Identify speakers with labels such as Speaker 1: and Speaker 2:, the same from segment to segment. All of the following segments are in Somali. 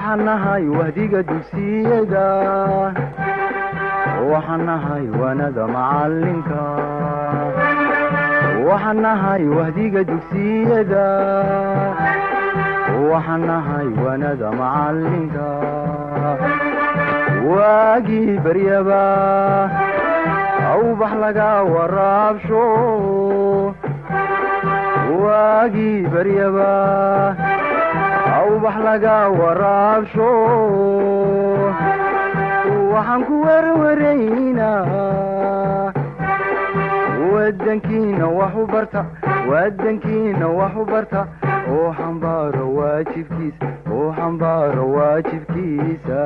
Speaker 1: waxaan nahay wahdiga dugsiyada waxaan nahay waanada macalinka waxaan nahay wahdiga dugsiyada waxaan nahay waanada macalinka waagii baryaba awbax laga waraabsho waagii baryaba awbax laga waraabsho waxaan ku werwaraynaa wadankiina wax u barta wadankiina wax u barta oo xambaaro waajibkiisa oo xambaaro waajibkiisa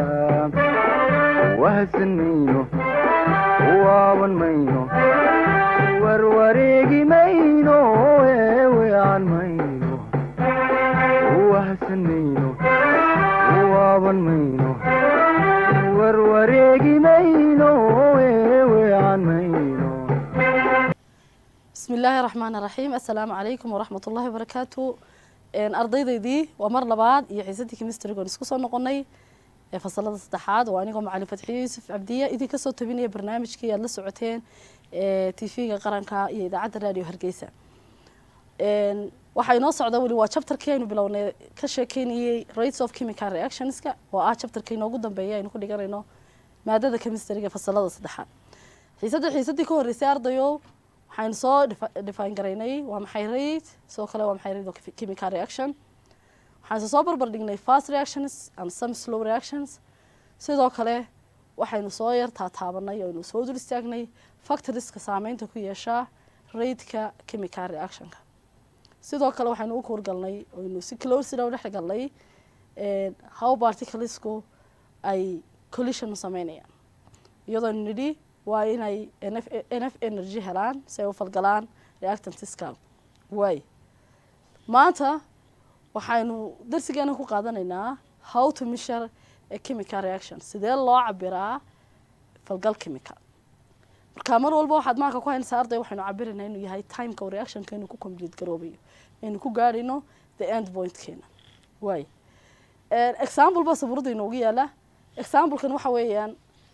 Speaker 1: wahadsan mayno waaban mayno warwareegi mayno eewean mayno wahadsan mayno waaban mayno warwareegi mayno eewean mayno
Speaker 2: bismi illaahi raxmaan raxiim assalaamu calaykum waraxmat ullahi wabarakaatu ardaydaydii waa mar labaad iyo xiisadii kemistrigoon isku soo noqonay ee fasalada saddexaad waa anigoo macalin fatxiye yuusuf cabdiye idin kasoo tabinaya barnaamijkii aad la socoteen ee tv-ga qaranka iyo idaacadda radio hargeysa waxaa inoo socda weli waa chapterkii aynu bilownay ka sheekeynayey rates of chemical reactionska oo ah chapterka inoogu dambeeya aynu ku dhiganayno maadada chemistriga fasalada saddexaad xiisadda xiisadii ka horreysay ardayo waxaynu soo define garaynay waa maxay rate sidoo kale waa maxay rate of chemical reaction waxaynu soo barbar dhignay fast reactions and some slow reactions sidoo kale waxaynu soo yar taataabanay oo aynu soo dul istaagnay factoriska saameynta ku yeeshaa rateka chemical reactionka sidoo kale waxaynu u kuurgalnay oynu si closina u dhex galnay how particlesku ay collision u sameynayaan iyadoonu nidhi waa inay nf energy helaan si ay u falgalaan reactantiska waay maanta waxaynu darsigeena ku qaadanaynaa how to measure a chemical reaction sidee loo cabiraa falgal chemical marka mar walba waxaad maanka ku haynaysaa arday waxaynu cabiraynaa inuu yahay timeka u reactionka inuu ku complete garoobayo aynu ku gaadhayno the end pointkeena waay example ba sabuurada inoogu yaala examplekan waxa weeyaan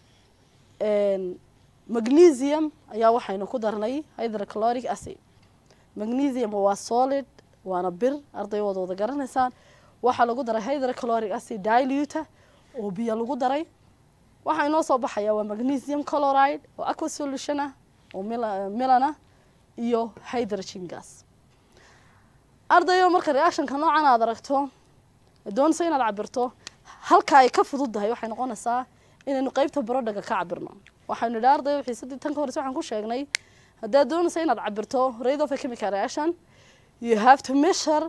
Speaker 2: magnesium ayaa waxaynu ku darnay hydrochloric acid magnesium waa solid waana bir ardaywooda wada garanaysaan waxaa lagu daray hydrochloric acid diluta oo biyo lagu daray waxaa inoo soo baxaya waa magnesium chloride oo aqua solution ah oo milana iyo hydrogen gas ardayo marka reactionka noocan aad aragto doonaysa inaad cabirto halka ay ka fududdahay waxay noqonaysaa inaynu qeybta barodhaga ka cabirno waxaynu idhi ardayo xiisadii tan ka horeysa waxaan ku sheegnay haddaad doonaysa inaad cabirto rate of a chemical reaction you have to measure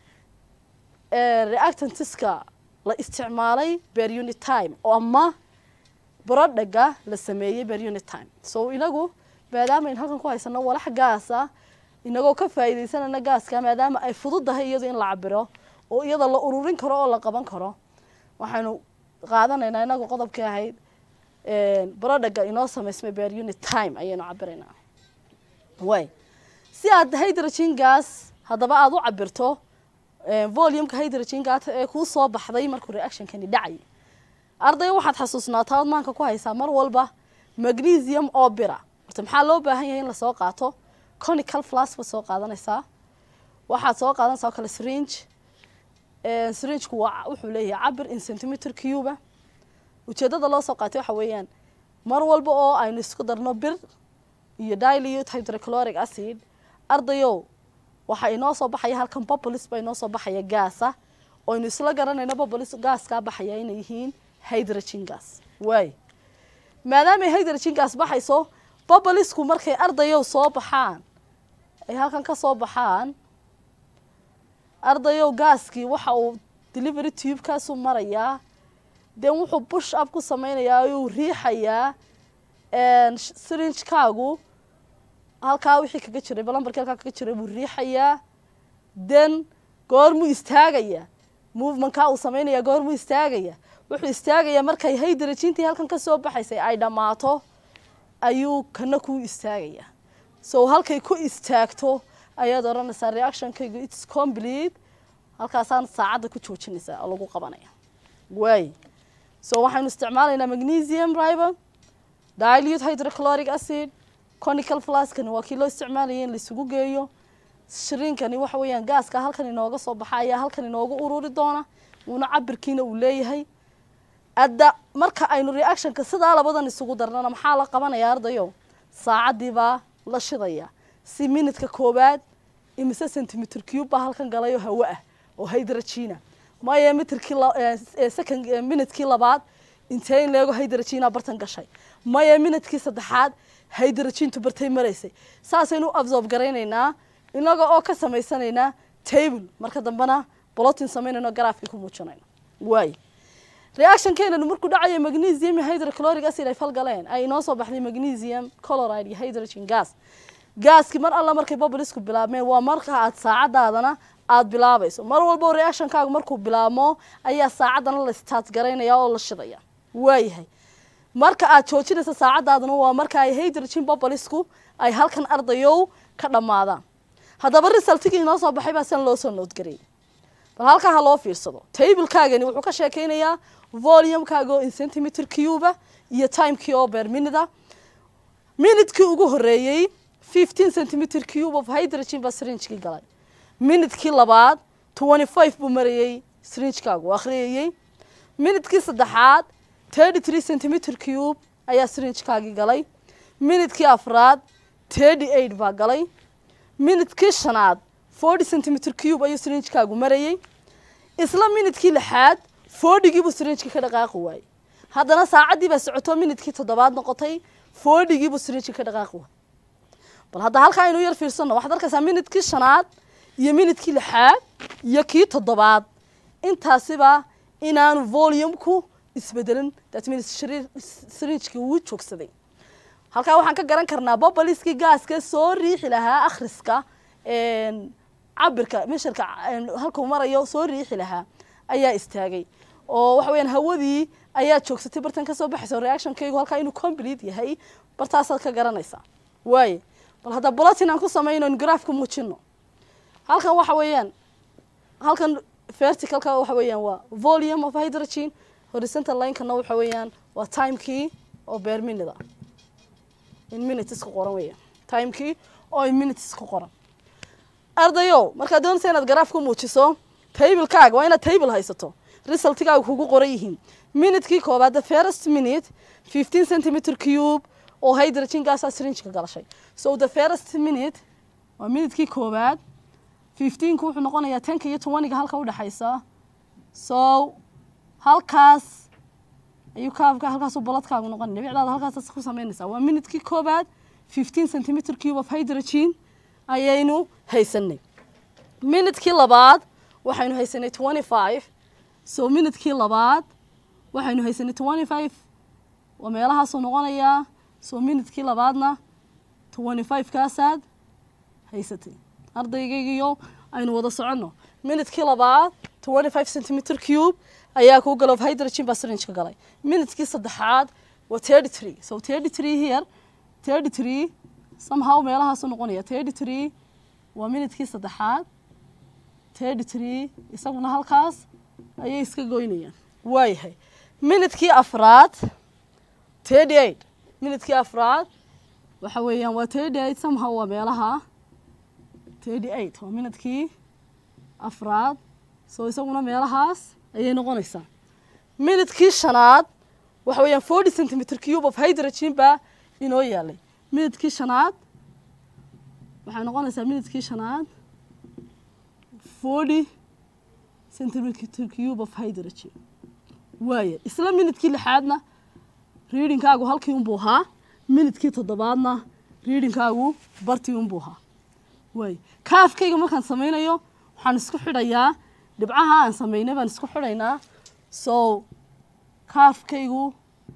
Speaker 2: reactantiska la isticmaalay per unit time oo ama barodhaga la sameeyey per unit time so inagu maadaama aynu halkan ku haysano walax gaasa inagoo ka faa'iidaysanana gaaska maadaama ay fududdahay iyadu in la cabiro oo iyada la ururin karo oo la qaban karo waxaynu qaadanaynaa inagu qodobkii ahayd barodhaga inoo samaysmay per unit time ayaynu cabiraynaa way si aad hydrogen gas haddaba aada u cabirto volumeka hydrogen gas ee kuu soo baxday markuu reactionkani dhacay arday waxaad xasuusnaataa od maanka ku haysaa mar walba magnesium oo bira horta maxaa loo baahan yahay in lasoo qaato conical flas baad soo qaadanaysaa waxaad soo qaadanaysaa oo kale syringe syringeku waa wuxuu leeyahay cabir in centimeter cuba ujeedada loo soo qaatay waxa weeyaan mar walba oo aynu isku darno bir iyo dilute hydrochloric acid ardayow waxaa inoo soo baxaya halkan bobolis baa inoo soo baxaya gaasa oo aynu isla garanayno bobolis gaaskaa baxaya inay yihiin hydrogen gas waay maadaamay hydrogen gas baxayso bobolisku markay ardayow soo baxaan ay halkan ka soo baxaan ardayow gaaskii waxa uu delivery tubekaasu marayaa den wuxuu bush up ku sameynayaa ayuu riixayaa syringekaagu halkaa wixii kaga jiray balambarkii halkaa kaga jiray buu riixayaa den goormuu istaagaya movementkaa uu sameynaya goormuu istaagaya wuxuu istaagayaa markay hydrogentii halkan kasoo baxaysay ay dhammaato ayuu kana ku istaagaya so halkay ku istaagto ayaad odhanaysaa reactionkaygu its complete halkaasaan saacadda ku joojinaysaa oo lagu qabanaya waay so waxaynu isticmaalaynaa magnesium riber dilute hydrochloric acid conical flaskani waa kii loo isticmaalayay in laisugu geeyo shiriinkani waxa weeyaan gaaska halkan inooga soo baxa ayaa halkan inooga ururi doona uuna cabirkiina uu leeyahay adda marka aynu reactionka sidaa labadan isugu darnana maxaa la qabanaya ardayo saacadii baa la shidaya si minutka koowaad imise centimeter cube baa halkan galayo hawo ah oo hydrogena maya mitrkii second minutkii labaad intee in leego hydrogena bartan gashay maya minutkii saddexaad hydrogentu bartay maraysay saasaynu u absorb garaynaynaa inaga oo ka samaysanaynaa table marka dambena bolotin samaynayno garaafkii ku muujinayno waay reactionkeenanu markuu dhacayo magnesium iyo hydrochloric acid ay falgaleen ay inoo soo baxday magnesium chloride iyo hydrogen gas gaaskii mar alla markay bublisku bilaabmeen waa marka aad saacadaadana aada bilaabayso mar walbo reactionkaagu markuu bilaabmo ayaa saacaddana la start garaynaya oo la shidaya waayahay marka aad joojinaysa saacadaadana waa marka ay hydrogen bublisku ay halkan ardayow ka dhammaadaan haddaba resultigii inoo soo baxay baa san loo soo noodgareeyay bal halkaa ha loo fiirsado tablekaagani wuxuu ka sheekeynayaa volumekaaga oo in centimeter cuba iyo timekii oo beer minida minutkii ugu horeeyey fifteen centimeter cube of hydrogen baa sringekii galay minutkii labaad twenty five buu marayey sringekaagu akhriyayey minutkii saddexaad thirty three centimeter cube ayaa sringekaagii galay minutkii afraad thirty eight baa galay minutkii shanaad forty centimeter cube ayuu sringekaagu marayey isla minutkii lixaad fordygiibuu sringekii ka dhaqaaqi waayey haddana saacaddii baa socoto minutkii toddobaad noqotay fordygiibuu sringekii ka dhaqaaqi waayey bal hadda halkaa aynu yar fiirsano waxaad arkaysaa minutkii shanaad iyo minutkii lixaad iyo kii toddobaad intaasiba inaanu volumku isbedelin that means sringekii wuu joogsaday halkaa waxaan ka garan karnaa boboliskii gaaska soo riixi lahaa akhriska cabirka mesharka halkuu marayo soo riixi lahaa ayaa istaagay oo waxa weyaan hawadii ayaa joogsatay bartan kasoo baxaysa reactionkaygu halkaa inuu complete yahay bartaasaad ka garanaysaa waaye bal hadda bolotin aan ku samayno in graafka muujino halkan waxa weeyaan halkan verticalka waxa weeyaan waa volume of hydrogen horizontal linekana waxa weeyaan waa timekii oo beer minida in minutes ku qoran weeyaan timekii oo in minutes ku qoran ardayow markaad doonaysa inaad garaaf ku muujiso tablekaaga waa inaad table haysato resultigaaga kugu qoran yihiin minutkii koobaad the first minute fifteen centimeter cube oo hydrogen gaasaa sringeka galashay so the first minute waa minutkii koobaad fifteenku wuxuu noqonayaa tenka iyo tobaniga halka udhexaysa so halkaas ayuu kaabka halkaasuu bolodkaagu noqonay dhibicdaada halkaas ku samaynaysaa waa minutkii koobaad fifteen centimeter cube of hydrogen ayaynu haysanay minutkii labaad waxaynu haysanay twenty five so minutkii labaad waxaynu haysanay twenty five waa meelahaasuu noqonayaa so minutkii labaadna twenty five kaasaad haysatay ardaygaygiyo aynu wada soconno minutkii labaad twenty five centimeter cube ayaa kuu galo of hydrogen baa sringeka galay minutkii saddexaad waa thirty three so thirty three here thirty three somehow meelahaasu noqonaya thirty three waa minutkii saddexaad thirty three isaguna halkaas ayay iska goynayaan waayahay minutkii afraad thirty eight minutkii afraad waxa weeyaan waa thirty eight somehow waa meelaha thirty eight waa minutkii afraad so isaguna meelahaas ayay noqonaysaa minutkii shanaad waxa weeyaan forty centimeter cube of hydrogen baa inoo yaalay minutkii shanaad waxay noqonaysaa minutkii shanaad forty centimeter cube of hydrogen waaya isla minutkii lixaadna readingkaagu halkii unbuu ahaa minutkii toddobaadna readingkaagu bartii unbuu ahaa waaya kaafkayga markaan samaynayo waxaan isku xidhayaa dhibcaha aan samaynay baan isku xidhaynaa so kaafkaygu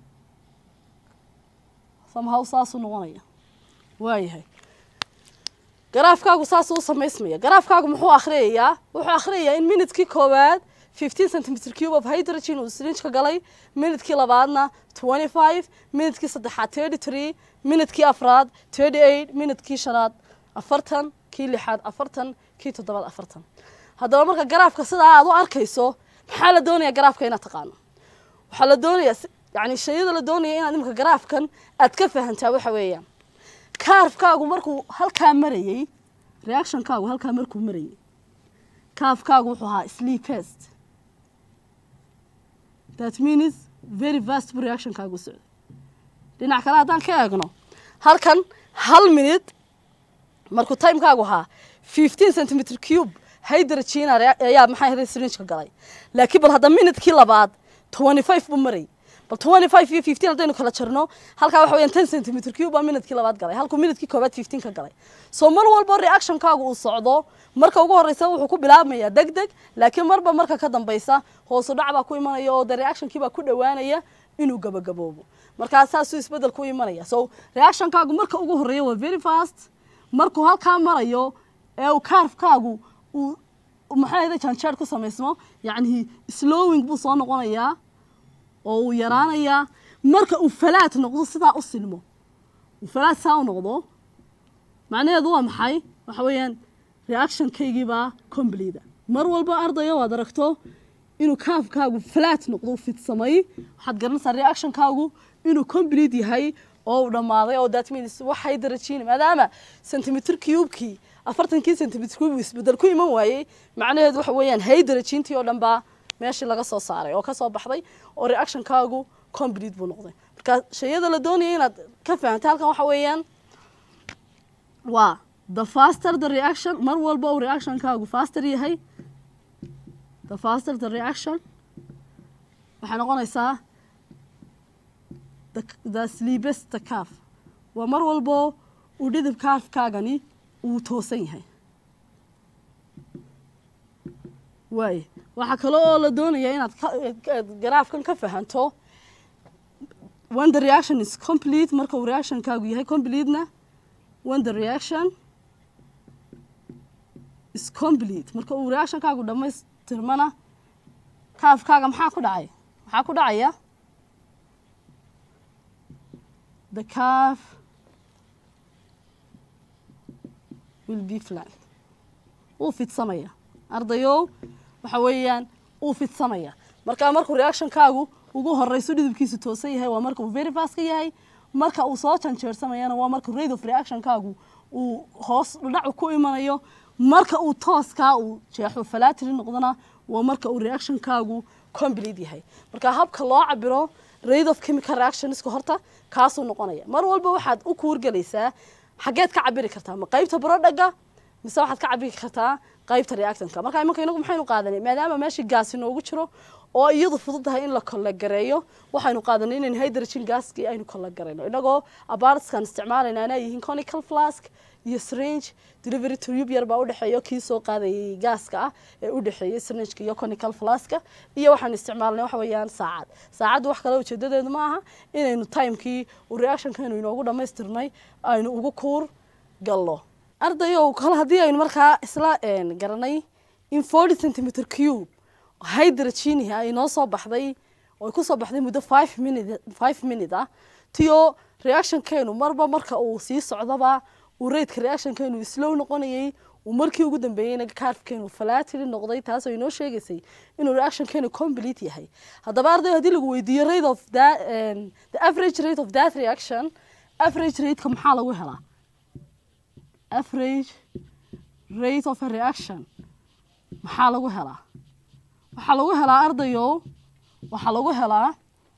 Speaker 2: somehow saasuu noqonaya waayahay garaafkaagu saasuu u samaysmaya garaafkaagu muxuu akhriyayaa wuxuu akhriyayaa in minutkii koowaad fifteen centimeter cube of hydrogen uu sringeka galay minutkii labaadna twenty five minutkii saddexaad thirty three minutkii afraad thirty eight minutkii shanaad afartan kii lixaad afartan kii toddobaad afartan haddaba marka garaafka sidaa aad u arkayso maxaa la doonayaa garaafka inaad taqaano waxaa la doonayaa si- yacni shayada la doonaya inaad imika garaafkan aad ka fahantaa waxa weeyaan kaarfkaagu markuu halkaa marayey reactionkaagu halkaa markuu marayey kaafkaagu wuxuu ahaa sleepest that means very vast buu reactionkaagu socday dhinac kale haddaan ka eegno halkan hal minute markuu timekaagu ahaa fifteen centimeter cube hydrogen ayaa maxaa ahayd syringeka galay laakiin bal hadda minutekii labaad twenty five buu maray bal twenty five iyo fifteen haddaynu kala jarno halkaa waxa weeyaan ten centimeter cube baa minutekii labaad galay halkuu minutekii koobaad fifteen ka galay so mar walbo reactionkaagu uu socdo marka ugu horeysa wuxuu ku bilaabmayaa deg deg laakiin marba marka ka dambeysa hoosu dhac baa ku imanaya oo de reactionkii baa ku dhowaanaya inuu gabagaboobo markaa saasuu isbedel ku imanaya so reactionkaagu marka ugu horeeya waa very fast markuu halkaa marayo ee uu kaarfkaagu uu maxaa ahayda janjeer ku samaysmo yacni slowing buu soo noqonayaa oo uu yaraanayaa marka uu falaat noqdo sidaa u silmo uu falaat saa u noqdo macnaheedu waa maxay waxa weeyaan reactionkaygii baa complete mar walba ardaya waad aragto inuu kaafkaagu flat noqdo u fidsamay waxaad garanaysaa reactionkaagu inuu complete yahay oo uu dhammaaday oo that means waxay darajiin maadaama centimeter cube-kii afartankii centimeter cube isbedel ku iman waayey macnaheedu waxa weeyaan hay darajiintii oo dhan baa meeshii laga soo saaray oo ka soo baxday oo reactionkaagu complete buu noqday marka shayada la doonaya inaad ka fahamta halkan waxa weeyaan waa the faster the reaction mar walba uu reactionkaagu faster yahay the faster the reaction waxay noqonaysaa the, the sleepest the calf waa mar walbo uu dhidib kaafkaagani uu toosan yahay waay waxaa kale oo la doonaya inaad ka- ka- garaafkan ka fahanto when the reaction is complete marka uu reactionkaagu yahay completena when the reaction is complete marka uu reactionkaagu dhammaystirmana kaafkaaga maxaa ku dhacay maxaa ku dhacaya the calf will be flat wuu fidsamaya ardayow waxa weeyaan uu fidsamaya marka markuu reactionkaagu ugu horeyso dhidibkiisu toosan yahay waa marka uu very fast ka yahay marka uu soo janjeersamayana waa marka rate of reactionkaagu uu hoos dhacu ku imanayo marka uu tooskaa uu jeexo falatiri noqdona waa marka uu reactionkaagu complete yahay marka habka loo cabiro rate of chemical reactionska horta kaasuu noqonaya mar walba waxaad u kuurgelaysaa xageed ka cabiri kartaa ma qaybta brodhaga mise waxaad ka cabiri kartaa qaybta reactanka marka imanka inagu maxaynu qaadanay maadaama meeshii gaasi noogu jiro oo iyadu fudud tahay in la kollagareeyo waxaynu qaadanay inaynu hydrogen gaskii aynu kollagarayno inagoo abartskan isticmaalayna anaa yihiin conical flask iyo syringe delivery tube yar baa udhexeeyo kii soo qaadayay gaaska ah ee u dhexeeyay syringeka iyo conical flaska iyo waxaanu isticmaalnay waxa weeyaan saacad saacaddu wax kale ujeedadeedu ma aha inaynu timekii uu reactionkaynu inoogu dhammaystirnay aynu ugu kuur gallo ardayow kale haddii aynu markaa isla een, garanay in forty centimeter cube hydrogen ay noo soo baxday oo ay ku soo baxday muddo five minute five minute ah tiyo reactionkeenu marba marka uu sii socdaba uu raidka reactionkeenu slow noqonayay uu markii ugu dambeeyeyna kaarfkeenu flatiri noqday taasoo inoo sheegaysay inuu reactionkeenu complete yahay haddaba arday haddii lagu weydiiyo rate of that um, the average rate of that reaction average rateka maxaa lagu helaa average rate of a reaction maxaa lagu helaa waxaa lagu helaa ardayo waxaa lagu helaa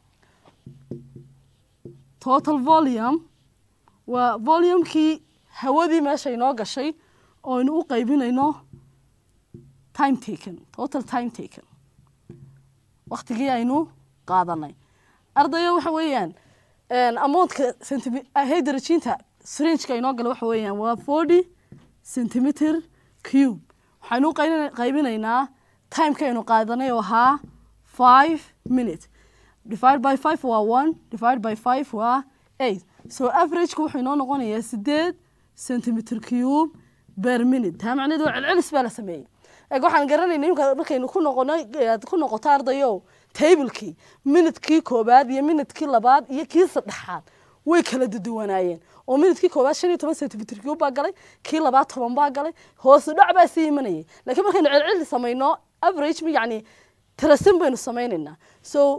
Speaker 2: total volume waa volumekii hawadii meesha inoo gashay oo aynu u qaybinayno time taken total time taken waktigii aynu qaadanay ardayo waxa weeyaan amountka hydrogenta syringeka inoo gala waxa weeyaan waa forty centimeter cube waxaynu u qayb- qaybinaynaa timeka aynu qaadanay oo ahaa five minute divide by five waa one divide by five waa eight so averageka wuxuu inoo noqonayaa sideed centimeter cube per minute taa macnaheedu waa celcelis baa la sameeyey eeg waxaan garanayna imka markaynu ku noqono aad ku noqoto ardayo tablekii minutkii koobaad iyo minutkii labaad iyo kii saddexaad way kala duduwanaayeen oo minutkii koobaad shan iyo toban centimeter cube baa galay kii labaad toban baa galay hoosu dhac baa sii imanayay laakiin markaynu celceli samayno average yacni tirasin baynu samaynaynaa so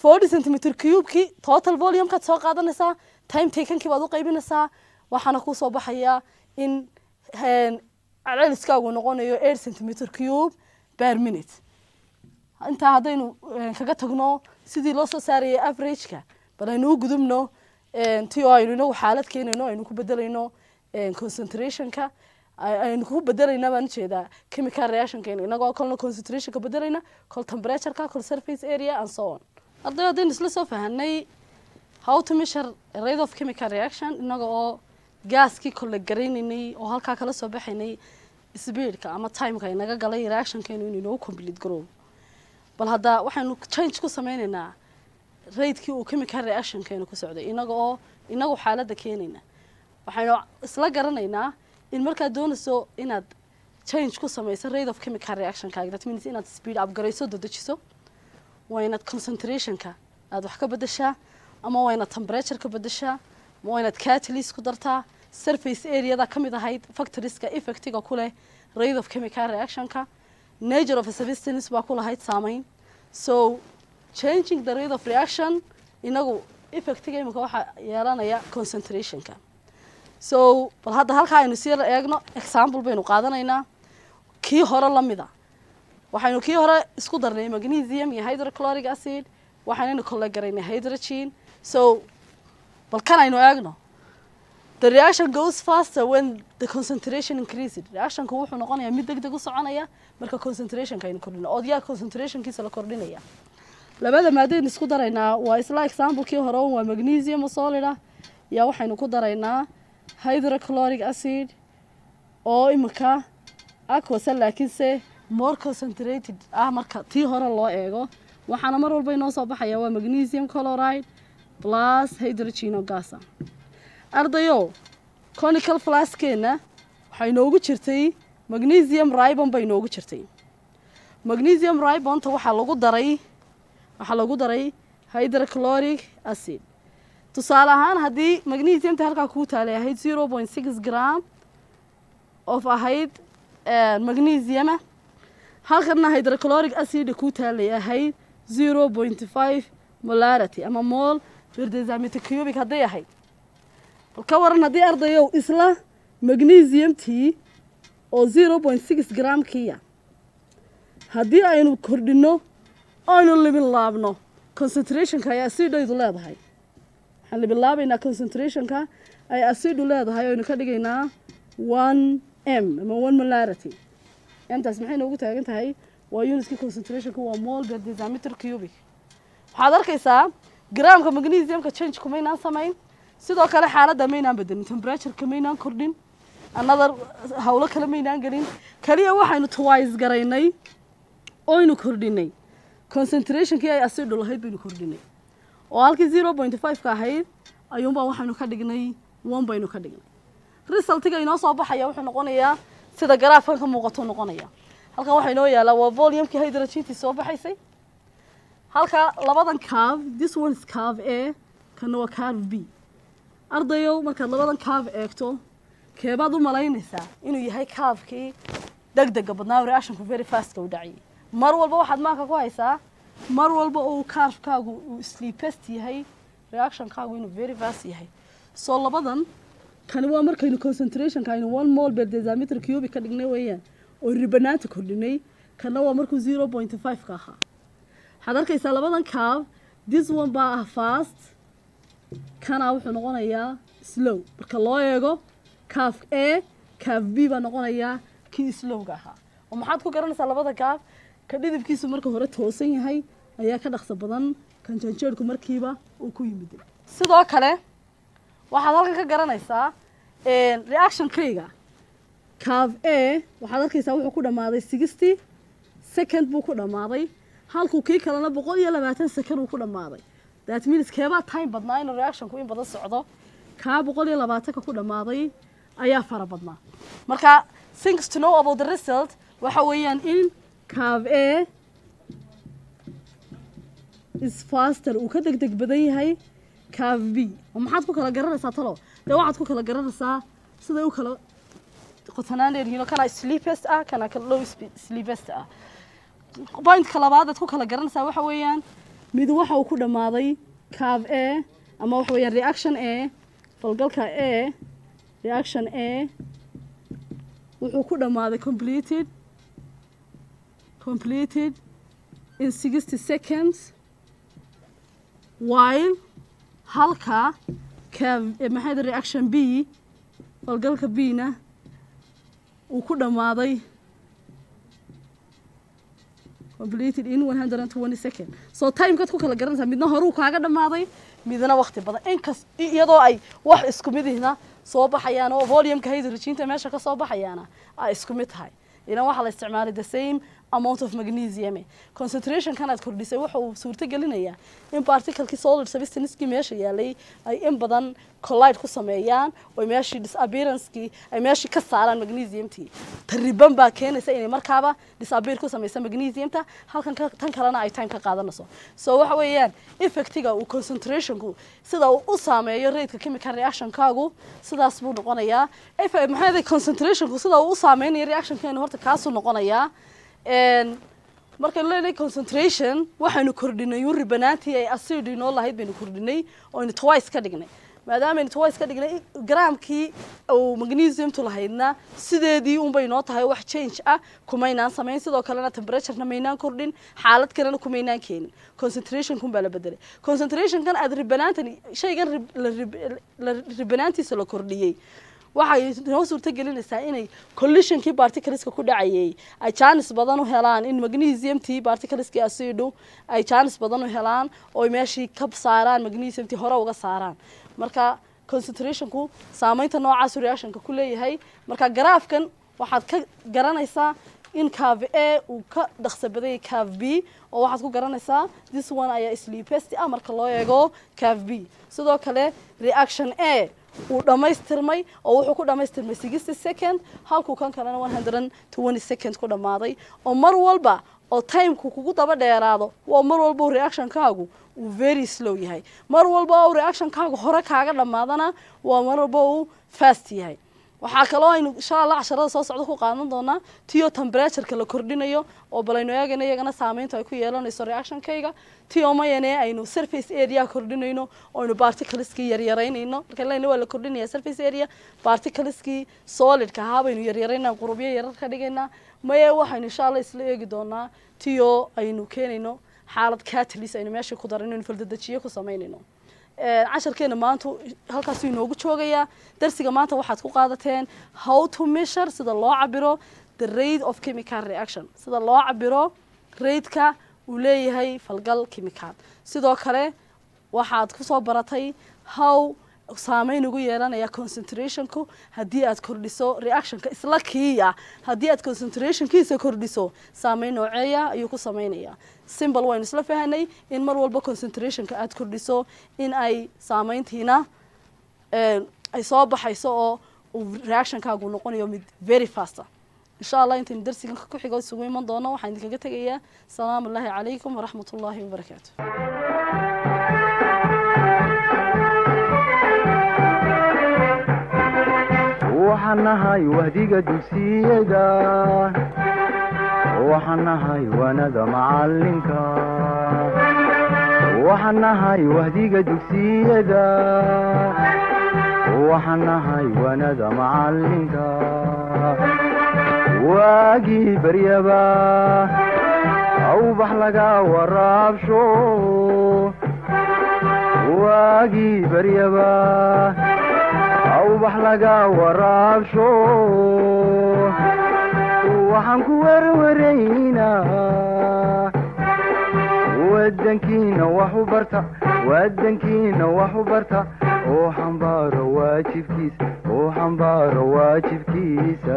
Speaker 2: forty centimeter cubekii total volumekaad soo qaadanaysaa time takenkii baad u qaybinaysaa waxaana kusoo baxaya in celceliskaagu noqonayo eight centimeter cube per minute intaa haddaynu kaga tagno sidii loo soo saarayay averageka bal aynu u gudubno ti oo aynu inagu xaalad keenayno aynu ku bedelayno concentrationka aynu ku bedelayna baan ujeedaa chemical reactionkeena inagoo kolna concentrationka bedelayna kol temperatureka kol surface area and so on arday haddaynu isla soo fahanay how to measure rate of chemical reaction inaga oo gaaskii kolle garaynaynay oo halkaa kala soo baxaynay speedka ama timeka inaga galay reactionkeenu inuu inoogu complete garow bal hadda waxaynu change ku sameynaynaa raidkii uu chemical reactionkeenu ku socday inaga oo inagu xaaladda keenayna waxaynu isla garanaynaa in markaad doonayso inaad change ku samayso rate of chemical reactionkaaga that means inaad speed up garayso dadejiso waa inaad concentrationka aad wax ka bedeshaa ama waa inaad temperature ka bedeshaa ama waa inaad catalyst ku dartaa surface areada ka mid ahayd factorieska effectiga ku leh rate of chemical reactionka nature of a substance baa ku lahayd saameyn so changing the rate of reaction inagu effectiga imika waxaa yeelanaya concentrationka so bal hadda halkaa aynu sii eegno example baynu qaadanaynaa kii hore lamida waxaynu kii hore isku darnay magnesium iyo hydrochloric acid waxaanaynu kole garaynay hydrogen so bal kan aynu eegno the reaction goes faster when the concentration increased reactionku wuxuu noqonayaa mid deg deg u soconaya marka concentrationka aynu kordhino oodyaa concentrationkiisa la kordhinaya labada maadaynu isku daraynaa waa isla examplekii hore waa magnesium solid ah yaa waxaynu ku daraynaa hydrochloric acid oo imika aquasa laakiinse more concentrated ah marka tii hore loo eego waxaana mar walba inoo soo baxaya waa magnesium chloride plus hydrogeno gasa ardayo conical flaskeena waxay inoogu jirtay magnesium ribon bay inoogu jirtay magnesium ribonta waxaa lagu daray waxaa lagu daray hydrochloric acid tusaale ahaan haddii magnesiumta halkaa kuu taalay ahayd zero point six gram of ahayd magnesiuma halkana hydrochloric acid kuu taalay ahayd zero point five molarity ama mol firdesamitor cubic hadday ahayd bal ka waran haddii ardayow isla magnesiumtii oo zero point six gramkiya haddii aynu kordhino aynu libin laabno concentrationka ay acidaydu leedahay waxaan libin laabaynaa concentrationka ay acidu leedahay aynu ka dhigaynaa one m ama one molarity intaas maxay noogu taagan tahay waa unitkii concentrationka waa mol per decimeter cubic waxaad arkaysaa gramka magnesiumka change kumaynaan samayn sidoo kale xaaladda maynaan bedelin temperatureka maynaan kordhin another hawlo kale maynaan gelin kaliya waxaynu twice garaynay oynu kordhinay concentrationkii ay acidu lahayd baynu kordhinay oo halkii zero point five ka ahayd ayuunbaa waxaynu ka dhignay one baynu ka dhignay resultiga inoo soo baxaya wuxuu noqonayaa sida garaafkan ka muuqato noqonaya halkan waxaa inoo yaalaa waa volumekii hydrogentii soo baxaysay halka labadan cave this one is cave a kana waa cave b ardayow markaad labadan cave eegto keebaad u malaynaysaa inuu yahay caavekii deg dega badnaa reactionku very fastka u dhacayay mar walba waxaad maanka ku haysaa mar walba uu caavekaagu uu sleepest yahay reactionkaagu inuu very fast yahay soo labadan kani waa markaynu concentrationka aynu one mol per decimeter cubic ka dhignay weeyaan oo ribanaanta kordhinay kana waa markuu zero point five ka ahaa waxaad arkaysaa labadan cave this one baa ah fast kana wuxuu noqonayaa slow marka loo eego caf a caf b baa noqonayaa kii slowga ahaa oo maxaad ku garanaysaa labada caaf ka dhidibkiisu marka hore toosan yahay ayaa ka dhaqso badan kan janjeerku markiiba uu ku yimid sidoo kale waxaad halkan ka garanaysaa reactionkayga caf a waxaad arkaysaa wuxuu ku dhammaaday sixty second buu ku dhammaaday halkuu kii kalena boqol iyo labaatan second uu ku dhammaaday that means keebaa time badnaa inuu reactionku in badan socdo kaa boqol iyo labaatanka ku dhammaaday ayaa fara badnaa marka things to know about the result waxa weeyaan in caf a is faster uu ka deg deg badan yahay caf b oo maxaad ku kala garanaysaa talo dee waxaad ku kala garanaysaa siday u kala qotanaan dheeryihiin oo kana sleepest ah kana low sleepest ah pointka labaad aad ku kala garanaysaa waxa weeyaan mid waxa uu ku dhammaaday cave a ama waxa weeyaan reaction a falgalka a reaction a wuxuu ku dhammaaday completed completed in sixty seconds while halka cave eh, maxay tahay reaction b falgalka b na uu ku dhammaaday completed in 120 second so timekaad ku kala garanaysaa midna horuu kaaga dhammaaday midna waqti badan inkas iyadoo ay wax isku midihna soo baxayaan oo volumeka hydrogenka meesha ka soo baxayaana ay isku mid tahay idan waxaa la isticmaalay the same amount of magnesium concentration kanaad kordhisay waxa uu suurto gelinayaa in particlekii solid substancekii meesha yaalay ay in badan collide ku sameeyaan oo meeshii disappearancekii ay meeshii ka saaraan magnesiumtii tariban baa keenaysa inay markaaba disappear ku sameysa magnesiumta halkan ka- tan kalena ay time ka qaadanayso so waxa weeyaan effectiga uu concentrationku sida uu u saameeyo raidka chemical reactionkaagu sidaas buu noqonayaa If- maxay ahayd concentrationku sida uu u saameynayo reactionkeenu horta kaasuu noqonayaa Een, markaynu leenahay concentration waxaynu kordhinay yuri banaantii ay acid inoo lahayd baynu kordhinay oo aynu twice ka dhignay maadaama aynu twice ka dhignay gramkii uu magnesiumtu lahaydna sideedii unbay noo tahay wax change ah kumaynaan samayn sidoo kalena temperaturena maynaan kordhin xaalad kalena kumaynaan keenin concentrationkun baa la bedelay concentrationkan aad ribanaantan shaygan rib- la rib- la ribanaantiisa la kordhiyey waxay noo suurto gelinaysaa inay collisionkii particleska ku dhacayay ay jaanis badan u helaan in magnesiumtii particleskii acidu ay jaanis badan u helaan oo ay meeshii ka saaraan magnesiumtii hore uga saaraan marka concentrationku saameynta noocaas reactionka ku leeyahay marka garaafkan waxaad ka garanaysaa in cave a uu ka dhaqso badayay cave b oo waxaad ku garanaysaa this one ayaa sleepest ah marka loo eego cave b sidoo kale reaction a uu dhammaystirmay oo wuxuu ku dhammaystirmay sixty second halkuu kan kalena one hundred and twenty second ku dhammaaday oo mar walba oo timeku kugu daba dheeraado waa mar walba uu reactionkaagu uu very slow yahay mar walba uu reactionkaagu hore kaaga dhammaadana waa mar walba uu fast yahay waxaa kaloo aynu insha allah casharada soo socda ku qaadan doonaa tio temperatureka la kordhinayo oo bal aynu eegayno iyagana saameynta ay ku yeelanayso reactionkayga tio mayane aynu surface area kordhinayno oo aynu particleskii yaryaraynayno marka lena waa la kordhinaya surface area particleskii solidka ahaa baynu yaryaraynaa qurubyo yarar ka dhigaynaa maye waxaynu insha allah isla eegi doonaa tio aynu keenayno xaalad catalyst aynu meesha ku darayno aynu faldedejiye ku samaynayno Een, casharkeena maanta halkaasuu inoogu joogayaa darsiga maanta waxaad ku qaadateen how to measure sida loo cabiro the rate of chemical reaction sida loo cabiro raidka uu leeyahay falgal chemical sidoo kale waxaad kusoo baratay how saameyn ugu yeelanaya concentrationku haddii aad kordhiso reactionka isla kiiya haddii aad concentrationkiisa kordhiso saameyn nooceeya ayuu ku sameynaya simbol waynu isla fahanay in mar walba concentrationka aad kordhiso in ay saameyntiina een, ay soo baxayso oo uu reactionkaagu noqonayo mid very faster insha allah intaynu darsigan ku xigo isugu iman doono waxaan idinkaga tegayaa salaamu ullaahi calaykum waraxmat ullaahi wabarakaatu
Speaker 1: waxaan nahay wahdiga dugsiyada waxaan nahay wanada macalinka waxaan nahay wahdiga dugsiyada waxaan nahay wanada macalinka waagii baryaba awbax laga waraabsho waagii baryaba awbax laga waraabsho waxaan ku werwaraynaa wadankiina wax u barta wadankiina wax u barta oo xambaaro waajibkiisa oo xambaaro waajibkiisa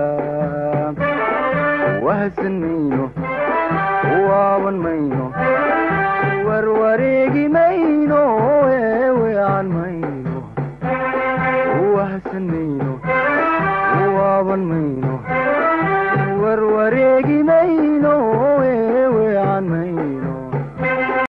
Speaker 1: wahsan mayno waaban mayno warwareegi mayno